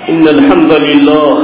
إن الحمد لله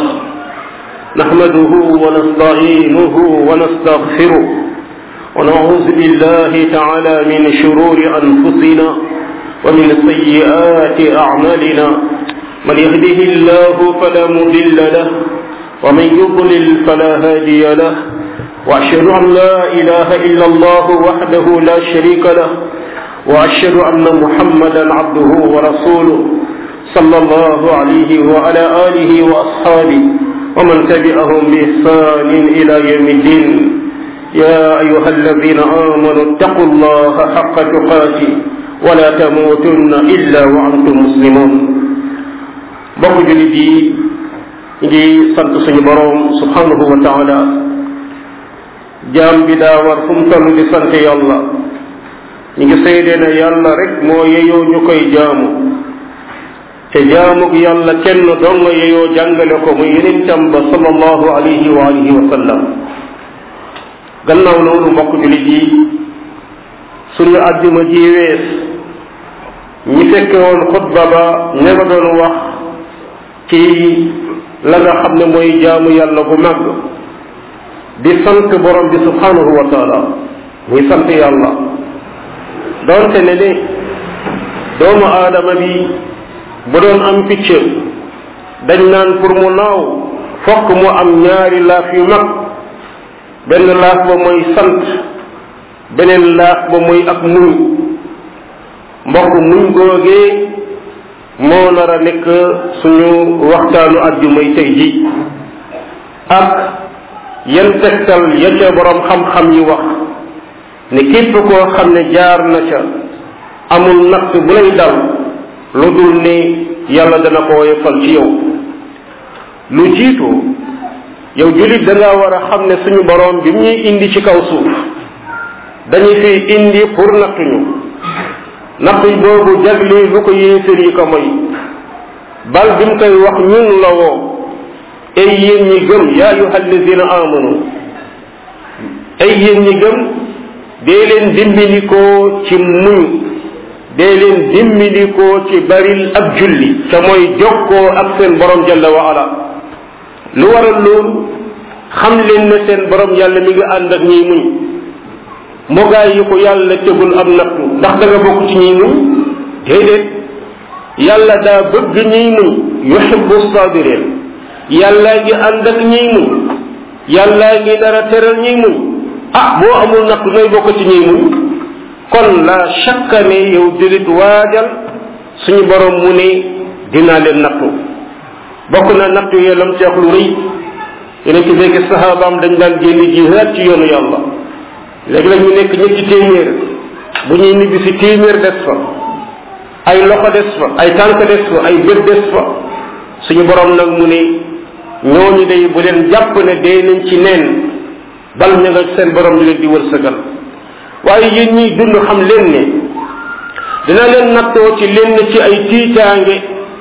نحمده ونستعينه ونستغفره ونعوذ بالله تعالى من شرور أنفسنا ومن سيئات أعمالنا من يهده الله فلا مضل له ومن يضلل فلا هادي له وأشهد أن لا إله إلا الله وحده لا شريك له وأشهد أن محمدا عبده ورسوله صلى الله عليه وعلى آله وأصحابه ومن تبعهم بإحسان إلى يوم الدين يا أيها الذين آمنوا اتقوا الله حق تقاته ولا تموتن إلا وأنتم مسلمون bokk julit yi ngi sant suñu borom subhanahu wa taala jaam bi daa war fu mu toll di sant yàlla ñu ngi seede ne yàlla rek moo yeyoo ñu koy jaamu te jaamuk yàlla kenn dong yeyoo jàngale ko muy yonentam ba sallallahu alayhi wa alihi wa sallam gannaaw loolu mbokk julit yi suñu àjjuma ji wees ñi fekke woon xutba ba ña nga doon wax ci la nga xam ne mooy jaamu yàlla bu mag di sant borom bi subhanahu wa taala muy sant yàlla doonte ne ne doomu aadama bi bu doon am picc dañ naan pour mu naaw fokk mu am ñaari laaf yu mag benn laaf ba mooy sant beneen laaf ba mooy ak muñ mbokk muñ googee moo nar a nekk suñu waxtaanu àjjumay tey ji ak yan tegtal ya ca borom xam-xam yi wax ne képp koo xam ne jaar na ca amul natt bu lay dal lu dul ne yàlla dana ko woyofal ci yow lu jiitu yow jullit da ngaa war a xam ne suñu borom bi ñuy indi ci kaw suuf dañu fi indi pour nattuñu natt boobu jagle lu ko yéefér yi ko moy bal bi mu koy wax ñun la woo ay yéen ñi gëm yaa ayuha alladina amanu ay yéen ñi gëm dee leen dimbilikoo ci muñ dee leen dimbilikoo ci baril ak julli te mooy jokkoo ak seen borom jalla wa ala lu waral loolu xam leen ne seen borom yàlla mi ngi ànd ak ñiy muñ mogaay yi ko yàlla tegul am nattu ndax da nga bokk ci ñiy muñ déedéet yàlla daa bëgg ñiy muñ yuhibbu sabirin yàllaa ngi ànd ak ñiy muñ yàllaa ngi dara teral ñiy muñ ah boo amul nattu nooy bokk ci ñiy muñ kon la shakka ne yow julit waajal suñu borom mu ne dinaa leen nattu bokk na nattu yee lam ci wax lu rëy yeneen ci fekk sahabaam dañ daan génn jihaad ci yoonu yàlla léegi la ñu nekk ñetti téeméer bu ñuy nibbi si téeméer des fa ay loxo des fa ay tànk des fa ay bët des fa suñu borom nag mu ne ñooñu day bu leen jàpp ne dee nañ ci neen bal ña nga seen borom ñu leen di wërsëgal waaye yéen ñiy dund xam leen ne dina leen nattoo ci lenn ci ay tiitaange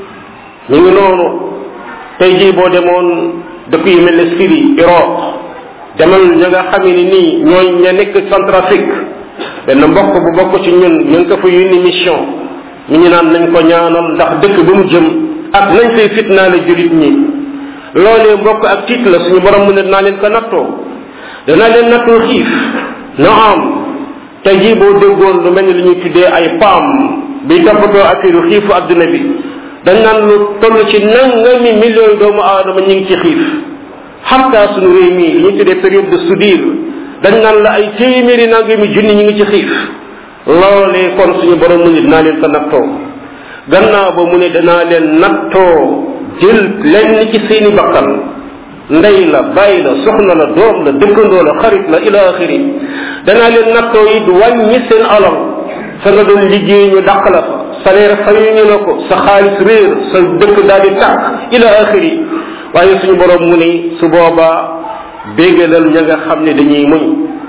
ñu ngi noonu tey jii boo demoon dëkk yu mel ne Syrie Irak demal ña nga xam ne nii ñooy ña nekk Centrafrique benn mbokk bu bokk ci ñun ñu ngi ko fa yónni mission ñu ñu naan nañ ko ñaanal ndax dëkk ba mu jëm ak nañ fay fitnaale julit ñi loolee mbokk ak tiit la suñu borom mu ne dinaa leen ko nattoo danaa leen nattoo xiif na am tey jii boo déggoon lu mel ni lu ñuy tuddee ay paam bi toppatoo affaire xiifu adduna bi dañ naan lu toll ci nangami millions doomu aadama ñu ngi ci xiif xatta suñu réew mi li ñu tuddee période de soudure dañ naan la ay téeméeri nangami junni ñu ngi ci xiif loolee kon suñu borom mu ne dinaa leen ko nattoo gannaaw ba mu ne danaa leen nattoo jël lenn ci seeni bakkan ndey la bàyyi la soxna la doom la dëkkandoo la xarit la ila axiri danaa leen nattoo it wàññi seen alal fa nga doon liggéey ñu dàq la fa salaire fayuñu la ko sa xaalis réer sa dëkk daal di tàkk ila axiri waaye suñu borom mu ne su boobaa béggalal ña nga xam ne dañuy muñ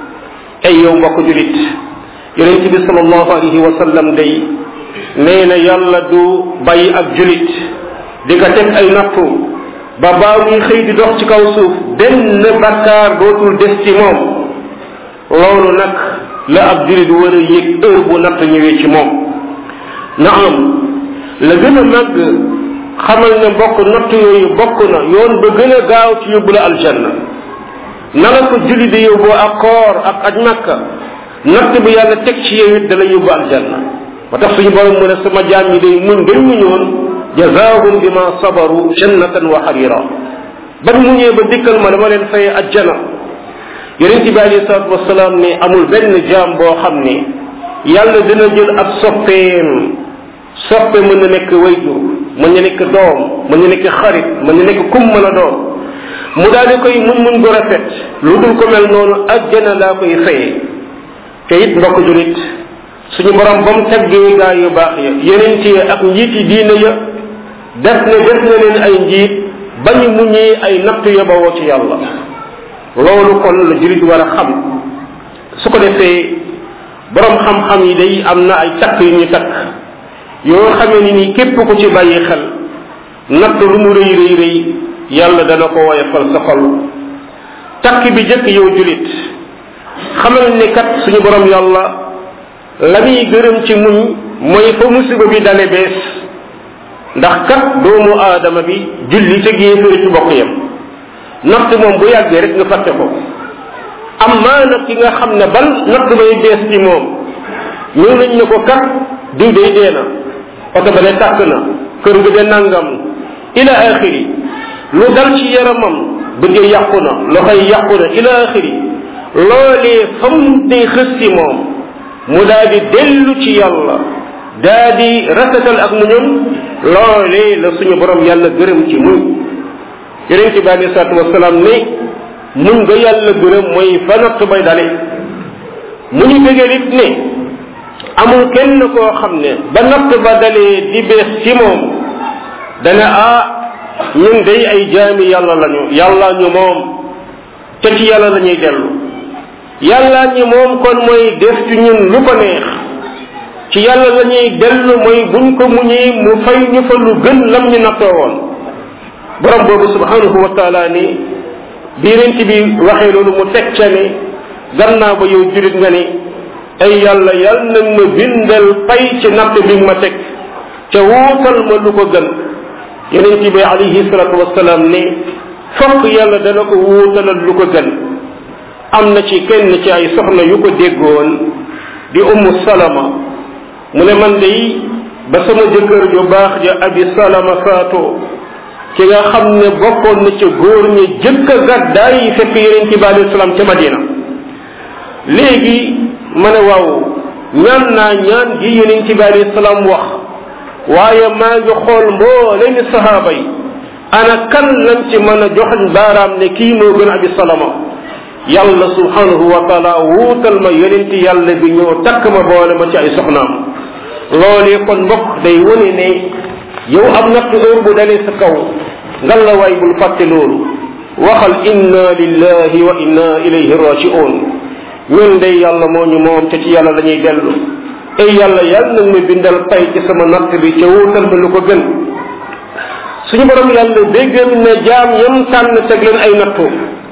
ay yow mbokk julit yonent bi sallallahu alayhi wa sallam day nee na yàlla du bàyyi ak julit di ko teg ay nattu ba baa muy xëy di dox ci kaw suuf benn bakkaar dootul des ci moom loolu nag la ab julit war a yëg heure bu natt ñëwee ci moom na am la gën a màgg xamal ne bokk natt yooyu bokk na yoon ba gën a gaaw ci yóbbu la aljanna na la ko julli di yóbbu ak koor ak aj makka natt bi yàlla teg ci yow it da la yóbbu aljanna ba tax suñu borom mu ne sama jaam yi day muñ dañ muñoon jazaahum bima sabaru jannatan wa xarira ban muñee ba dikkal ma dama leen fay ajjana yonent bi alayhi salaatu wasalaam ne amul benn jaam boo xam ne yàlla dina jël ab soppeem soppe mën na nekk wayjur mën na nekk doom mën na nekk xarit mën na nekk kum mën a doom mu daal di koy muñ muñ gu rafet lu dul ko mel noonu ajjana laa koy fayee te it mbokk julit suñu borom ba mu teggee gaa yu baax ya yonent yi ak njiit yi diine ya def ne def na leen ay njiit bañu muñee ay natt ya bawoo ci yàlla loolu kon la julit war a xam su ko defee borom xam-xam yi day am na ay takk yu ñu takk yoo xamee ni nii képp ku ci bàyyi xel natt lu mu rëy rëy rëy yàlla dana ko woyofal sa xol takk bi jëkk yow julit xamal ne kat suñu borom yàlla la muy gërëm ci muñ mooy fa musiba bi dale bees ndax kat doomu aadama bi julli te géeféri ci bokk yam natt moom bu yàggee rek nga fàtte ko am maa nag ki nga xam ne bal natt bay bees ci moom ñëw nañ ne ko kat diw day dee na oto ba de tàkk na kër gi de nangam ila axiri lu dal ci yaramam bëggee yàqu na loxoy yàqu na ila axiri loolee fa mu day xës ci moom mu daal di dellu ci yàlla daa di rafetal ak mu ñun loolee la suñu borom yàlla gërëm ci muñ yonent bi alei salatu wasalaam ne muñ nga yàlla gërëm mooy fa natt bay dale mu ñu bëggee nit ne amul kenn koo xam ne ba natt ba dalee di bees ci moom dana ah ñun day ay jaami yàlla lañu yàlla ñu moom te ci yàlla la ñuy dellu yàlla ñi moom kon mooy def ci ñun lu ko neex ci yàlla la ñuy dellu mooy buñ ko muñee mu fay ñu fa lu gën lam ñu nattoo woon borom boobu subhanahu wa taala ni biirent bi waxee loolu mu teg ca ne gannaaw ba yow julit nga ni ay yàlla yal nag ma bindal pay ci natt bi ma teg ca wuutal ma lu ko gën yonent bi alayhi salatu wasalaam ne fokk yàlla dana ko wuutalal lu ko gën am na ci kenn ci ay soxna yu ko déggoon di ummu salama mu ne man day ba sama jëkkër ju baax ja abi salama faatoo ki nga xam ne bokkoon na ca góor ñi jëkk a gàddaay yi fekk yonent bi alayhi salaam ca madina léegi ma ne waaw ñaan naa ñaan gi yonent bi alayhi salaam wax waaye maa ngi xool mbooleem sahaaba yi ana kan lañ ci mën a joxañ baaraam ne kii moo gën abi salama yàlla subhanahu wa taala wuutal ma yonent yàlla bi ñëw takk ma boole ma ci ay soxnaam loolee kon mbokk day wone ne yow am natt heure bu dalee sa kaw ngal la waay bul fàtte loolu waxal inna lillahi wa inna ilayhi raji'un ñun day yàlla moo ñu moom te ci yàlla la ñuy dellu ay yàlla yàlla nag ma bindal pay ci sama natt bi ca wuutal ma lu ko gën suñu borom yàlla déggal na jaam yam tànn teg leen ay nattu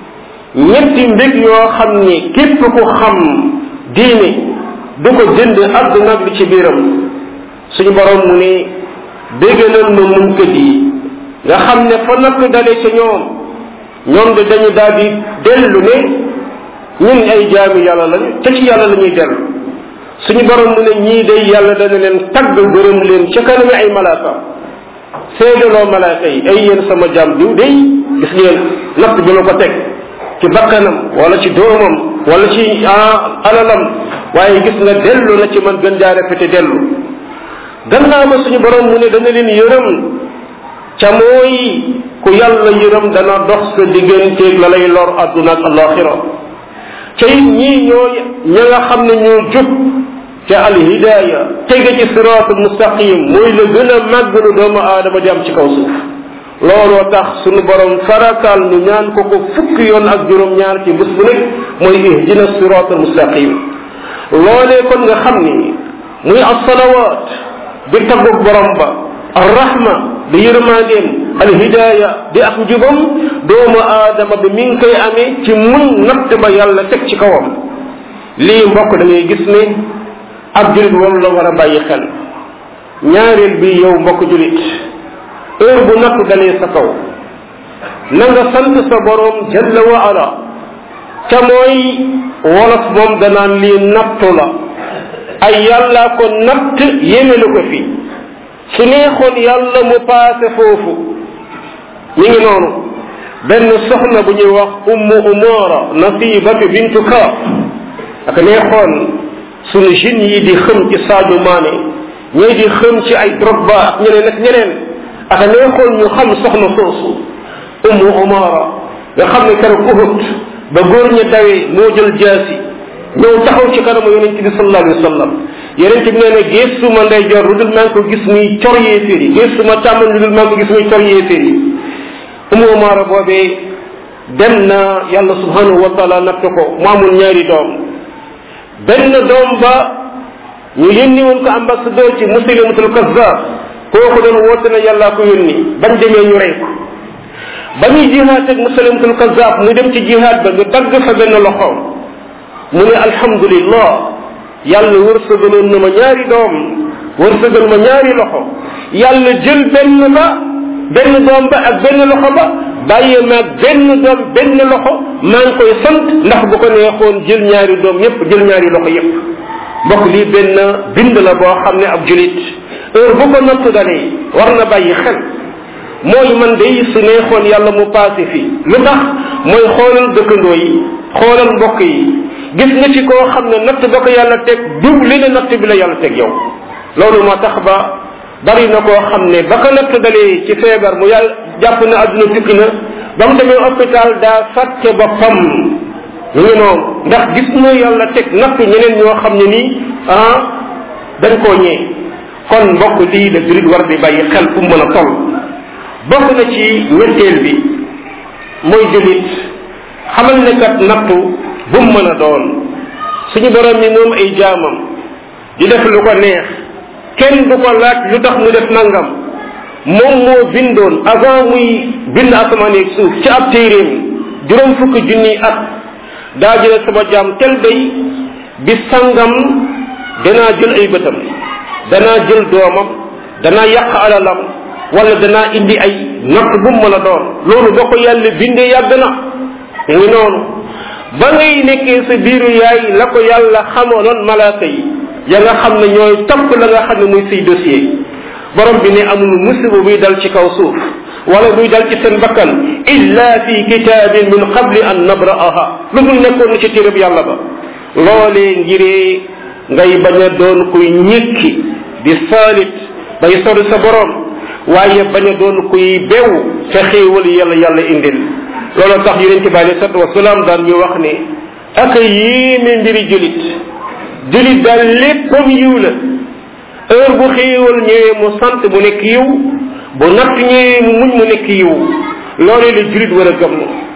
ñetti mbég yoo xam ni képp ku xam diine du ko jënd àdduna ak li ci biiram suñu borom mu ne déggalal ma muñkat yi nga xam ne fa natt dale ca ñoom ñoom de dañu daal di dellu ne ñun ay jaami yàlla lañu te ci yàlla la ñuy dellu suñu borom mu ne ñii day yàlla dana leen tagg gërëm leen ca kanami ay malaaka seedaloo malaaka yi ay yéen sama jaam diw day gis ngeen natt bi ma ko teg ci bakkanam wala ci doomam wala ci alalam waaye gis nga dellu na ci man gën jaa rafete dellu gannaaw ma suñu borom mu ne dana leen yërëm ca mooy ku yàlla yërëm dana dox sa digganteeg la lay lor àdduna ak alaxira ca it ñii ñoo ña nga xam ne ñoo jub ca alhidaaya tege ci siraatul mustaqim mooy la gën a màgg lu doomu aadama di am ci kaw suuf looloo tax sunu borom farataal nu ñaan ko ko fukki yoon ak juróom-ñaar ci bés bu nekk mooy ihdina siraatul mustaqim loolee kon nga xam ni muy asalawaat di taggug borom ba arrahma di yërmandeem alhidaaya di ak njubam doomu aadama bi mi ngi koy amee ci muñ natt ba yàlla teg ci kawam lii mbokk da ngay gis ne ab julit moom la war a bàyyi xel ñaareel bi yow mbokk julit heure bu nattu dalee sa kaw na nga sant sa borom jalla wa ala ca mooy wolof moom danaan lii nattu la ay yàllaa ko natt yémelu ko fi su neexoon yàlla mu paase foofu mi ngi noonu benn soxna bu ñuy wax ummu umara nasibatu bintu kaab ak neexoon sunu jeunes yi di xëm ci Sadio Mané ñooy di xëm ci ay Drogba ak ñeneen ak ñeneen ak neexoon ñu xam soxna soosu ummu umara nga xam ne keroog Uhud ba góor ña dawee moo jël jaasi ñëw taxaw ci kanamu yonent bi sallallahu alayhi wa sallam yonent bi nee na gisuma ndeyjoor lu dul maa ngi ko gis muy cor yéeféer yi gisuma càmmoñ lu dul maa ngi ko gis muy cor yéeféer yi umu umaara boobee dem na yàlla subhanahu wa taala natt ko mu amul ñaari doom benn doom ba ñu yónni woon ko ambassadeur ci muslimatul kazzab kooku doon woote na yàllaa ko yónni bañ demee ñu rey ko ba ñuy jihaad ak muslimatul kazzab mu dem ci jihaad ba ñu dagg fa benn loxoom mu ne alhamdulillah yàlla wërsëgaloon na ma ñaari doom wërsëgal ma ñaari loxo yàlla jël benn ba benn doom ba ak benn loxo ba bàyyi ma ak benn doom benn loxo maa ngi koy sant ndax bu ko neexoon jël ñaari doom yépp jël ñaari loxo yépp mbokk lii benn bind la boo xam ne ab julit heure bu ko natt dalee war na bàyyi xel mooy man day su neexoon yàlla mu paase fii lu tax mooy xoolal dëkkandoo yi xoolal mbokk yi gis nga ci koo xam ne natt ba ko yàlla teg diw li ne natt bi la yàlla teg yow loolu moo tax ba bari na koo xam ne ba ko natt dalee ci feebar mu yàlla jàpp na àdduna tukki na ba mu demee hôpital daa fàtte boppam ñu ngi noonu ndax gis na yàlla teg natt ñeneen ñoo xam ne nii ah dañ koo ñee kon mbokk lii la jurit war di bàyyi xel fu mu mën a toll bokk na ci ñetteel bi mooy julit xamal ne kat nattu bu mu mën a doon suñu borom mi moom ay jaamam di def lu ko neex kenn du ko laaj lu tax mu def nangam moom moo bindoon avant muy bind asamaan yeeg suuf ci ab téeréem juróom fukki junniy at daa jële sama jaam tel day bi sangam danaa jël ay bëtam danaa jël doomam danaa yàq alalam wala danaa indi ay natt bu mu mën a doon loolu ba ko yàlla bindee yàgg na mu ngi noonu ba ngay nekkee sa biiru yaay la ko yàlla xamaloon malaaka yi ya nga xam ne ñooy topp la nga xam ne muy say dossier borom bi ne amul musiba buy dal ci kaw suuf wala buy dal ci seen bakkan illa fi kitabin min qabli an nabra'aha lu dul nekkoon na ci téereb yàlla ba loolee ngiree ngay bañ a doon kuy ñekki di saalit bay sori sa borom waaye bañ a doon kuy bew ca xéewal yàlla yàlla indil looloo tax yonent bi alei salatu wasalaam daan ñu wax ne ak a yéeme mbiri julit julit daal léppam yiw la heure bu xéewal ñëwee mu sant mu nekk yiw bu natt ñëwee mu muñ mu nekk yiw loolee la julit war a gëm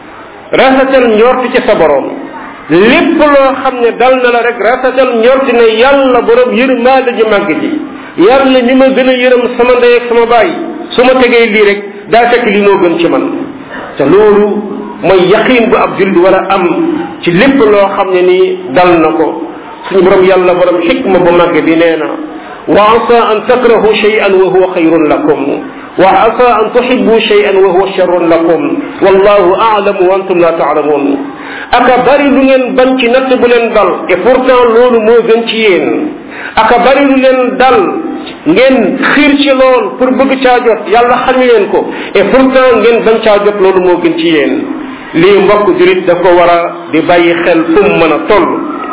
rafetal njort ci sa borom lépp loo xam ne dal na la rek rafetal njort ne yàlla borom yërmaande ji màgg ji yàlla mi ma gën a yërëm sama ndey ak sama baay su ma tegee lii rek daa fekk lii moo gën ci man te loolu mooy yaqin bu ab jullit war a am ci lépp loo xam ne nii dal na ko suñu borom yàlla borom xikma bu màgg bi nee na wa asa an takrahu shay'an wa huwa xayrun lakum wa asa an tuhibbu shay'an wa huwa sharrun lakum wallahu a'lamu wa antum la ta'lamun aka bari lu ngeen bañ ci natt bu leen dal et pourtant loolu moo gën ci yéen aka bari lu leen dal ngeen xiir ci lool pour bëgg caa jot yàlla xam leen ko et pourtant ngeen bañ caa jot loolu moo gën ci yéen lii mbokk julit da ko war a di bàyyi xel fu mu mën a toll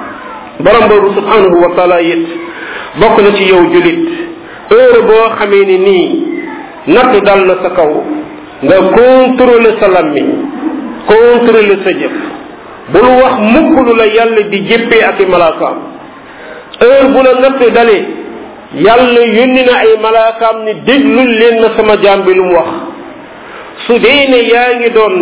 borom boobu subhanahu wa taala it bokk na ci yow julit heure boo xamee ni nii natt dal na sa kaw nga contrôler sa lammiñ contrôler sa jëf bul wax mukk lu la yàlla di jéppee ak i malaakaam heure bu la natt dalee yàlla yónni na ay malaakaam ni déglul leen na sama jaam bi lu mu wax su dee ne yaa ngi doon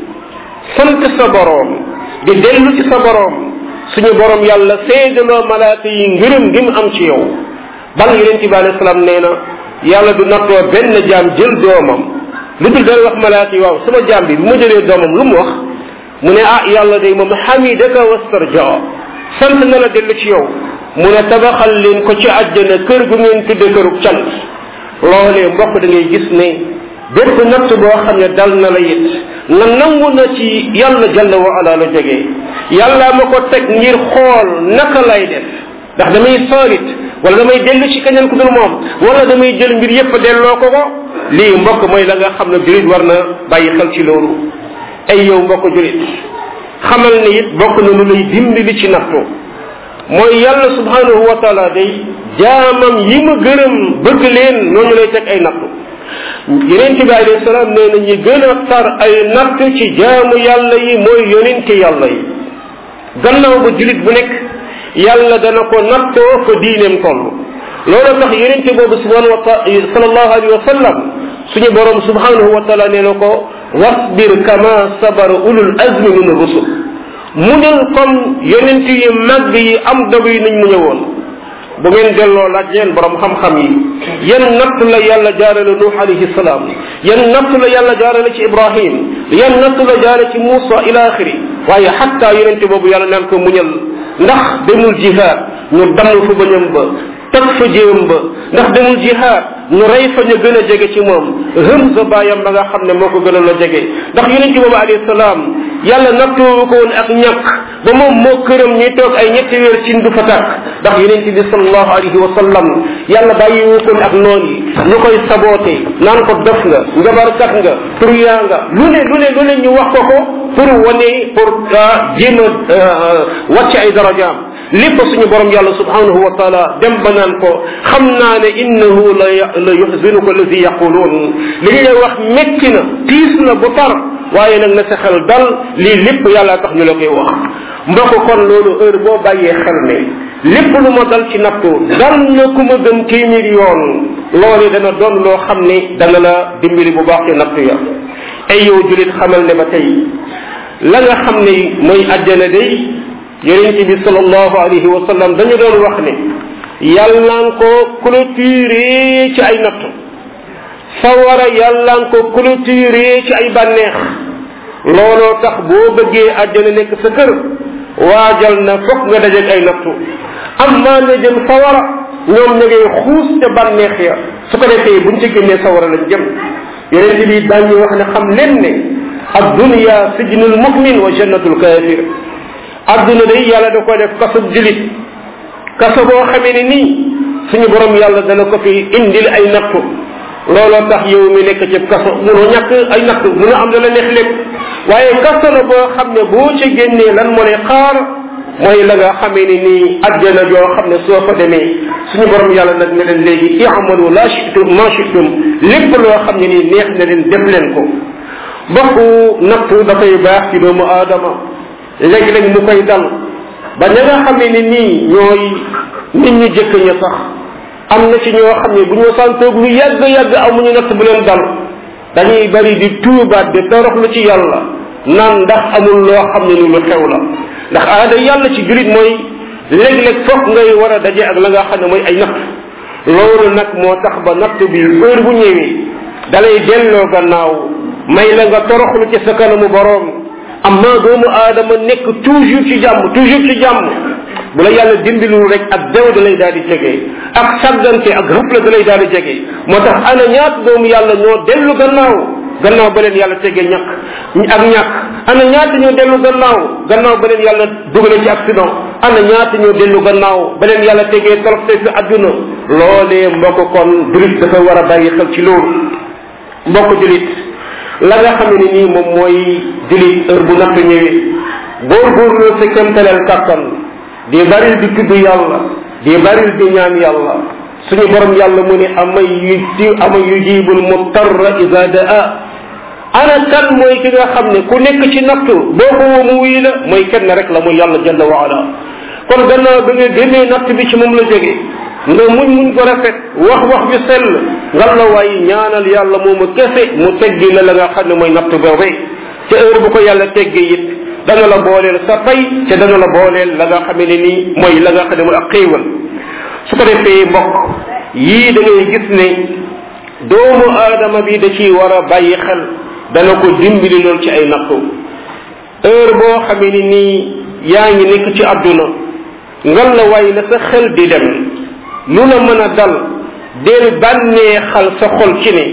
sant sa boroom di dellu ci sa boroom suñu boroom yàlla seedaloo malaaka yi ngërëm gi mu am ci yow bal yonent bi alayhi salaam nee na yàlla du nattoo benn jaam jël doomam lu dul dana wax malaaka yi waaw sama jaam bi bu ma jëlee doomam lu mu wax mu ne ah yàlla day moom xamidaka wastarja sant na la dellu ci yow mu ne tabaxal leen ko ci àjjana kër gu ngeen tudde kërug cant loolee mbokk da ngay gis ne bépp natt boo xam ne dal na la it na nangu na ci yàlla jalla wa ala la jógee yàlla ma ko teg ngir xool naka lay def ndax damay saalit wala damay dellu ci keneen ku dul moom wala damay jël mbir yépp delloo ko ko lii mbokk mooy la nga xam ne julit war na bàyyi xel ci loolu ay yow mbokk julit xamal ne it bokk na lu lay dimbali ci nattu mooy yàlla subhanahu wa taala day jaamam yi ma gërëm bëgg leen ñooñu lay teg ay nattu yonent bi alayhi salaam nee na ñi gën a tar ay natt ci jaamu yàlla yi mooy yonente yàlla yi gannaaw ba julit bu nekk yàlla dana ko nattoo ko diineem toll loolu tax yonente boobu subhanahu wa taala sallallahu alayhi wa sallam suñu borom subhanahu wa taala nee na ko wasbir kama sabara ulul azmi min rusul muñal comme yonent yi mag yi am dogu yi nañ mu ñëwoon bu ngeen delloo laaj leen borom xam-xam yi yan natt la yàlla jaarale nuux alayhi salaam yan natt la yàlla jaarale ci ibrahim yan natt la jaarale ci muusa ila axiri waaye xatta yonente boobu yàlla naan ko muñal ndax demul jihaad ñu damm fa bañam ba tag fa jéem ba ndax demul jihaad ñu rey fa ñu gën a jege ci moom Hamza baayam ba nga xam ne moo ko gën a la jege ndax yonente boobu alayhi salaam yàlla nattoo ko woon ak ñàkk ba moom moo këram ñuy toog ay ñetti weer cin du fa tàkk ndax yonente bi sallallahu alayhi wa sallam yàlla bàyyiwu ko ak noon yi ñu koy saboote naan ko dof nga njabarkat nga turyaa nga lu ne lu ne lu ne ñu wax ko ko pour wane pour jéem a wàcc ay darajaam lépp suñu borom yàlla subhanahu wa taala dem ba naan ko xam naa ne innahu la la yuhzinuka alladi yaquluun li ñu lay wax métti na tiis na bu tar waaye nag na sa xel dal lii lépp yàlla tax ñu la koy wax mbokk kon loolu heure boo bàyyee xel ne lépp lu ma dal ci nattu dal na ku ma gën téeméer yoon loolu dana doon loo xam ne dana la dimbali bu baax ci nattu ya ay yow julit xamal ne ba tey la nga xam ne mooy àjjana day yonent bi sallallahu alayhi wa sallam dañu doon wax ne yàllaan ko clôturé ci ay nattu sawara yàllaan ko clôturé ci ay bànneex looloo tax boo bëggee àjjana nekk sa kër waajal na fokk nga dajeeg ay nattu am maa ne jëm sawara ñoom ña ngay xuus ca bànneex ya su ko defee buñ ci génnee sawara lañ jëm yonent bi daañu wax ne xam leen ne ad dunya sijnul mu'min wa jannatul kafir adduna day yàlla da ko def kasub julit kaso boo xamee ne nii suñu borom yàlla dana ko fi indil ay nattu looloo tax yow mi nekk ci kaso munoo ñàkk ay nattu munoo am la la neex lépp waaye kaso la boo xam ne boo ci génnee lan moo lay xaar mooy la nga xamee ni nii àjjana joo xam ne soo fa demee suñu borom yàlla nag ne leen léegi i'malu la shi'tum ma shi'tum lépp loo xam ne nii neex na leen def leen ko bokku nattu dafay baax ci doomu aadama léeg-léeg mu koy dal ba ña nga xamee ni nii ñooy nit ñu jëkk ña sax am na ci ñoo xam ne bu ñu santoog lu yàgg yàgg amuñu natt bu leen dal dañuy bari di tuubaat di toroxlu ci yàlla naan ndax amul loo xam ne ni lu xew la ndax aada yàlla ci julit mooy léeg-léeg foog ngay war a daje ak la nga xam ne mooy ay natt loolu nag moo tax ba natt bi heure bu ñëwee dalay delloo gannaaw may la nga toroxlu ci sa kanamu boroom amma doomu aadama nekk toujours ci jàmm toujours ci jàmm bu la yàlla dimbilul rek ak dew da lay daal di jege ak sàggante ak rëfla da lay daal di jege moo tax ana ñaata doomu yàlla ñoo dellu gannaaw gannaaw ba leen yàlla tegee ñàkk ak ñàkk ana ñaata ñoo dellu gannaaw gannaaw ba leen yàlla dugale ci accident ana ñaata ñoo dellu gannaaw ba leen yàlla tegee toroxte fi àdduna loolee mbokk kon julit dafa war a bàyyi xel ci loolu mbokk julit la nga xam ne nii moom mooy julit heure bu natt ñëwee góorgóorlu sa kemtaleel kàttan di baril di tudd yàlla di baril di ñaan yàlla suñu borom yàlla mu ne amay yu ama yujibul mutarra ida daa ana kan mooy ki nga xam ne ku nekk ci natt boo ko woo mu wuy la mooy kenn rek la muy yàlla jalla wa ala kon gannaaw bi nga génnee natt bi ci moom la jóge nga muñ muñ ko rafet wax wax bi sell ngal la waaye ñaanal yàlla moomu kese mu teggi la la nga xam ne mooy natt boobee ca heure bu ko yàlla teggee it dana la booleel sa pay ca dana la booleel la nga xam ne nii mooy la nga xam ne mooy ak xéewal su ko defee mbokk yii da ngay gis ne doomu aadama bi da ciy war a bàyyi xel dana ko dimbali lool ci ay nattu heure boo xamee ni nii yaa ngi nekk ci àdduna ngal la waaye na sa xel di dem lu la mën a dal del bànnee xal sa xol ci ne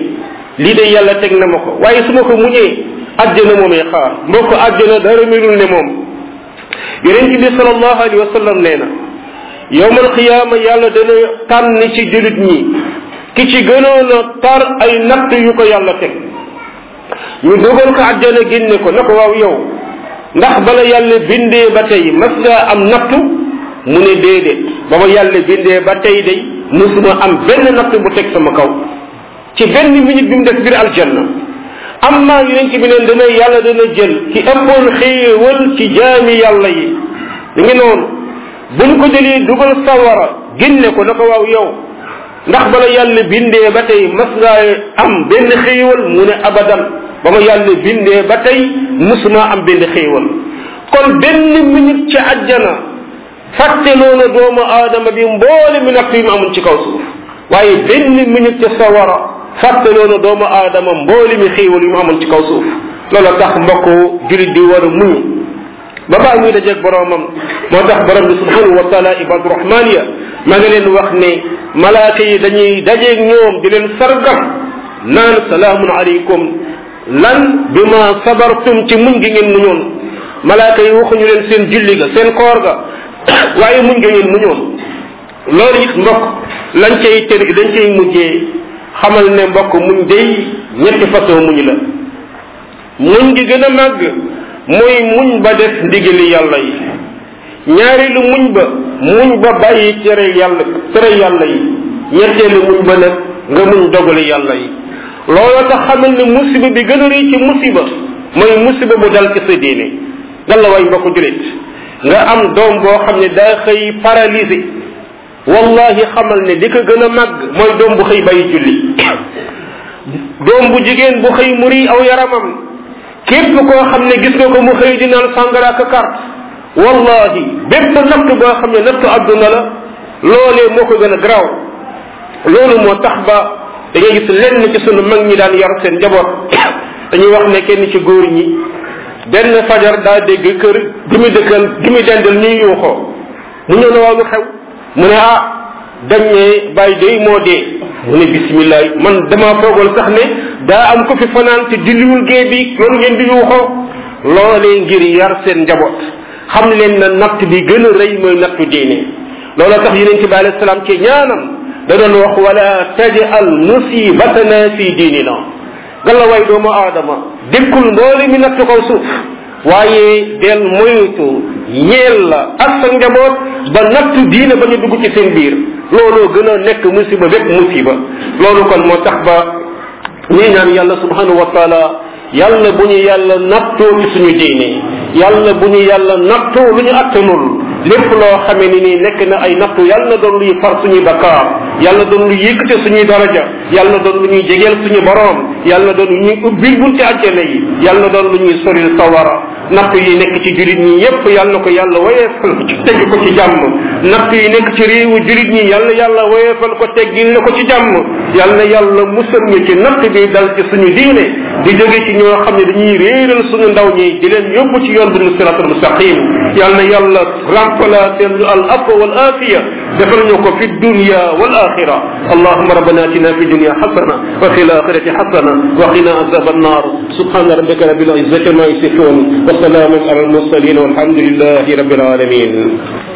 lii de yàlla teg na ma ko waaye su ma ko muñee àjjana moomee xaar mbokk àjjana dara melul ne moom yonent bi sallallahu alayhi wa sallam nee na yowmal xiyaama yàlla dana tànn ci julit ñi ki ci gënoon a tar ay natt yu ko yàlla teg ñu dogal ko àjjana génne ko na ko waaw yow ndax bala yàlla bindee ba tey mas ngaa am nattu mu ne déedéet ba ma yàlla bindee ba tey day musuma am benn natt bu teg sama kaw ci benn minute bi mu def biir aljanna am naa yonent bi neen dana yàlla dana jël ki ëppoon xéewal ci jaami yàlla yi da ngi noonu buñ ko jëlee dugal sawara génne ko na ko waaw yow ndax bala yàlla bindee ba tey mas ngaa am benn xéewal mu ne abadan ba ma yàlla bindee ba tey musuma am benn xéewal kon benn minute ci àjjana fàtte loona doomu aadama bi mboole mi natt yi mu amoon ci kaw suuf waaye benn minute ca sawara fàtte loona doomu aadama mboole mi xéewal yi mu amoon ci kaw suuf loolu tax mbokk julit di war a muñ ba baa muy dajeeg boromam moo tax borom bi subhanahu wa taala ibadu rahman ya ma nga leen wax ne malaaka yi dañuy dajeeg ñoom di leen sargam naan salaamun aleykum lan bi ma sabartum ci muñ gi ngeen muñoon malaaka yi waxuñu leen seen julli ga seen koor ga waaye muñ nga ngeen muñoon loolu it mbokk lañ cay tër dañ cay mujjee xamal ne mbokk muñ day ñetti façon muñ la muñ gi gën a màgg mooy muñ ba def ndigali yàlla yi ñaareelu muñ ba muñ ba bàyyi tere yàlla tere yàlla yi ñetteelu muñ ba nag nga muñ dogali yàlla yi looloo tax xamal ne musiba bi gën a rëy ci musiba mooy musiba bu dal ci sa diine dal la way mbokk julit nga am doom boo xam ne daa xëy paralysé wallahi xamal ne li ko gën a màgg mooy doom bu xëy bàyyi julli doom bu jigéen bu xëy muri aw yaramam képp koo xam ne gis nga ko mu xëy di naan sàngara ak carte wallahi bépp natt boo xam ne nattu àdduna la loolee moo ko gën a garaaw loolu moo tax ba da ngay gis lenn ci sunu mag ñi daan yar seen njaboot dañuy wax ne kenn ci góor ñi benn fajar daa dégg kër gi mu dëkkal gi mu dendal ñuy yuuxoo mu ñëw na waaw lu xew mu ne ah dañ ne bàyyi day moo dee mu ne bismillah man dama foogal sax ne daa am ko fi fanaan te julliwul gee bi loolu ngeen di yuuxoo loolee ngir yar seen njaboot xam leen na natt bi gën a rëy mooy nattu diine looloo tax yonente bi alayhi salaam ci ñaanam da doon wax wala tajal musibatana fi diinina galla way doomu aadama dékkul mboole mi natt kaw suuf waaye del moytu ñeel la ak sa njaboot ba nattu diine ba ñu dugg ci seen biir looloo gën a nekk musiba bépp musiba loolu kon moo tax ba ñuy ñaan yàlla subhanahu wa taala yàlla bu ñu yàlla nattoo ci suñu diine yàlla bu ñu yàlla nattoo lu ñu attanul lépp loo xamee ni nii nekk na ay nattu yàlla na doon luy far suñuy bakkaar yàlla doon lu yëkkate suñuy daraja yàlla doon lu ñuy jegeel suñu borom yàlla doon lu ñuy ubbil bunti àjjana yi yàlla doon lu ñuy soril sawara nattu yi nekk ci julit ñi yépp yàlla ko yàlla woyeefal ko ci tegg ko ci jàmm nattu yi nekk ci réewu julit ñi yàlla yàlla woyeefal ko teggil na ko ci jàmm yàlla yàlla musal ñu ci natt bi dal ci suñu diine di jóge ci ñoo xam ne dañuy réeral suñu ndaw ñi di leen yóbbu ci yoon bu siratul mustaqim yàlla yàlla remplacer lu al afwa wal afiya defal ñu ko fi dunya wal axira allahuma rabbana atina fi dunya xasana wa fi laxirati xasana wa qina azab annar subhana rabbika rabbil izzati ma yasifun wa salamun ala al mursalin walhamdulillahi rabbil alamin